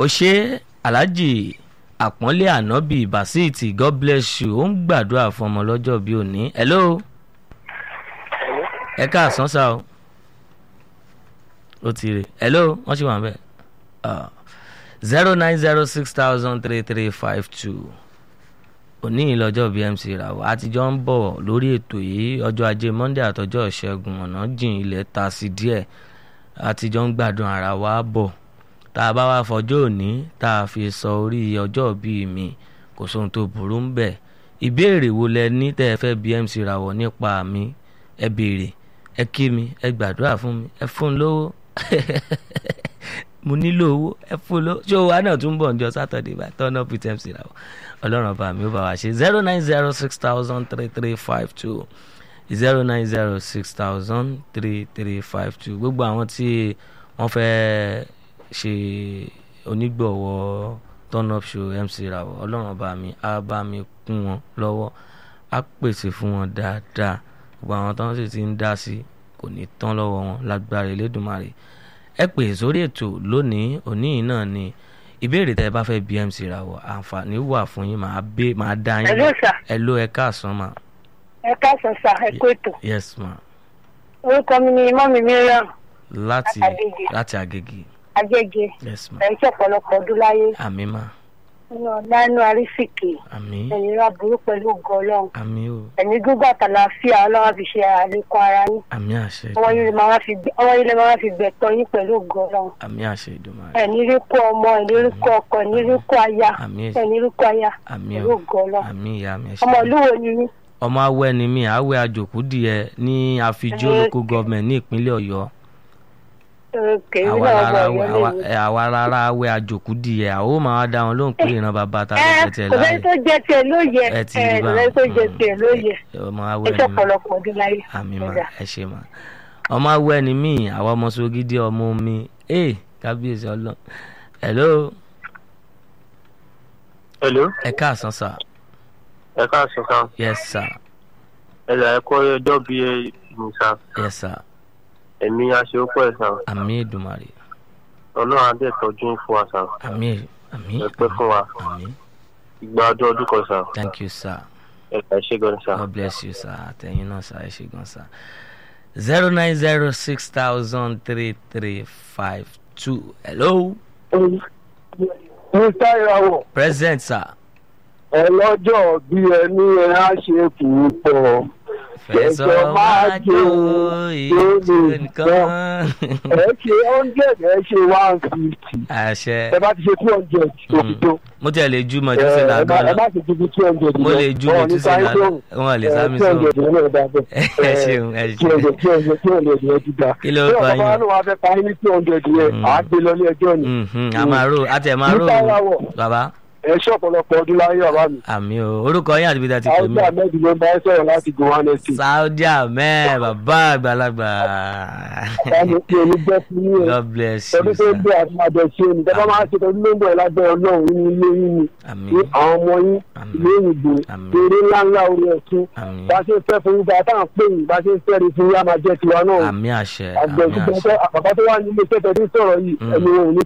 ó ṣe aláàjì àpọ́nlé ànábì basiti god bless you ó ń gbàdúrà fún ọmọ lọ́jọ́ bíi òní hello ẹ káàsán sá o ó ti rè hello wọ́n ṣì wà ń bẹ̀ zero nine zero six thousand three three five two òní ìlọ́jọ́ bmc ràwọ̀ àtijọ́ ń bọ̀ lórí ètò yìí ọjọ́ ajé monday àtọjọ́ ìṣẹ́gun ọ̀nà jìn ilẹ̀ ta sí díẹ̀ àtijọ́ ń gbádùn ara wa bọ̀ tá a bá wá fọjọ́ òní tá a fi sọ orí ọjọ́ bíi mi kò sóhun tó burú ń bẹ̀ ìbéèrè wo lẹ ní tẹ́ ẹ fẹ́ bmc ràwọ̀ nípa mi ẹ béèrè ẹ kí mi ẹ gbàdúrà fún mi ẹ fún un lówó mo nílò owó ẹ fún un lówó ṣé owó wa náà tún bọ̀ ǹjọ́ sátọ̀dé bá turn up with mc ràwọ̀ ọlọ́run ọba mi ó bá wa ṣe zero nine zero six thousand three three five two zero nine zero six thousand three three five two gbogbo àwọn tí wọ́n fẹ́ ṣe onígbọ̀wọ́ turn up show mc ràwọ̀ ọlọ́run ọba mi á bá mi kún wọn lọ́wọ́ á pèsè fún wọn dáadáa gbogbo àwọn tó ń sì ti ń dá sí kò ní tán lọ́wọ́ wọn lágbára Elédùmarè ẹ pè sórí ètò lónìí òní yìí náà ni ìbéèrè tẹ ẹ bá fẹ́ bí mc ràwọ̀ àǹfààní wà fún yín màá bẹ màá dá yín Hello, sir. ẹ ló ẹ káàsán mà ẹ káàsán sá ẹ kó ètò yes ma orúkọ mi ni mọ́mí miriam láti Agége. láti Agége agége yes ma ẹ̀ ń ṣe ọ̀pọ̀lọpọ̀ ọdún láyé àmì ma nínú ọ̀lànà àrísìkì àmì ẹ̀yìn ra burú pẹ̀lú ògo ọlọ́run àmì o ẹ̀mí gígùn àtàlàáfíà ọlọ́run fi ṣe àlékún ara yín àmì àṣẹ ọwọ́ yín lè máa fi gbẹ- ọwọ́ yín lè máa fi gbẹ̀tọ̀ yín pẹ̀lú ògo ọlọ́run àmì àṣẹ Èdùmàrè ẹ̀ní rí kó ọmọ ẹ̀ní rí kó ọkọ ẹ̀ní rí kó aya àmì ẹ̀ní rí kó aya àmì pẹ̀lú o ògo ọlọ́run àmì ìyá mi ẹ ọmọ ṣe ìlú wo ni yín ọmọ awẹ ni mí awẹ àjòkúdìẹ ní àfijó Ẹ- local government ní ìpínlẹ̀ Ọ̀yọ́ kèémí àwa náà rárá ọmọ ìyọ́ lè àwa- àwa rárá awẹ àjòkúdìẹ àwọn ò máa dá wọn lóhùn pé ìran bàbá ta ló ẹ jẹ tiẹ̀ kò láàyè sẹ́ni tó jẹ tiẹ̀ lóye ẹ ẹ ti rí kò sẹ́ni tó jẹ tiẹ̀ lóye ọmọ ẹ awẹ ṣe ni mí ọ̀pọ̀lọpọ̀ ọdún láyé àmì mà Ẹ̀dá. ẹ ṣe mà ọmọ awẹ ni mí àwa ọmọ sogidi ọmọ mi ee kábíyèsí Ọlọ́run hello Hello, ẹ káàsán sà ẹ káàsán sá. yes sir Ẹ là ẹ kọ́ ọjọ́ bí ẹ mi sá. yes sir Ẹ̀mí aṣèwọ́pọ̀ ẹ̀ sá. àmì Èdùmàrè Ọlọ́run adé tọ́jú ń fún wa sá. àmì àmì Ẹ pẹ́ fún wa. àmì Ìgbà ọdún ọdún kan sá. thank you sir. Ẹ là ẹ ṣe gan sá. God bless you, sir. Àtẹ̀yìn náà sir, ẹ ṣé gan sir. zero nine zero six thousand three three five two. Hello, mr ìràwọ̀ present sir. ọlọ́jọ́ bí ẹni ẹ á ṣe kì í pọ̀ Fẹ̀sọ̀ máa jó ìjó nìkan. ẹ ṣe hundred ẹ ṣe one fifty Àṣẹ. ẹ bá ti ṣe two hundred òkùtò Mo tẹ̀ lè ju mọ̀jú sí ẹ làgán má- ẹ lọ. má ṣe ju bí two hundred Mo lè ju mọ̀jú sí làgán. Wọ́n lè sá mi two sọ. hundred yẹn náà dábẹ́ Ẹ ṣeun, ẹ two hundred two hundred two hundred yẹn ti dá Kí ló bí kọ ọ̀gá yín? bá lóun wá fẹ́ parí ní two hundred yẹn Mm. àá gbé lọ ní ẹjọ́ ni Mhm, A máa rò, a tẹ̀ máa rò. Mr. Ìràwọ̀. Bàbá, ẹ ṣe ọ̀pọ̀lọpọ̀ ọdún láyé ọ̀rá mi àmì o. Orúkọ yín àti bí ta ti pè àwọn mí. ahmed ló ń bá ẹ sọ̀rọ̀ láti gowan state Saudi Ahmed, bàbá àgbàlagbà. báwo pé olùgbẹ́ fún yín ẹ God bless you, tọdún tó sir. ń bọ̀ àti àjọ ṣe ni tọ́ba máa ń ṣe tọdún tó ń bọ̀ ẹ lágbẹ́ ọlọ́run nínú ilé yín ni Àmì, ní àwọn ọmọ yín Àmín. ilé ìbò Àmín. eré ńláńlá orí ẹ̀sùn àmì, bá a ṣe ń fẹ́ fún yín bá a tá à ń pè yín bá a ṣe ń fẹ́ rí fún yín á máa jẹ́ tiwa náà àmì àṣẹ, àmì àgbẹ̀ àṣẹ. àbàbá tó wà nílé iṣẹ́ tẹ̀sí sọ̀rọ̀ yìí Mm. ẹni wọn ò ní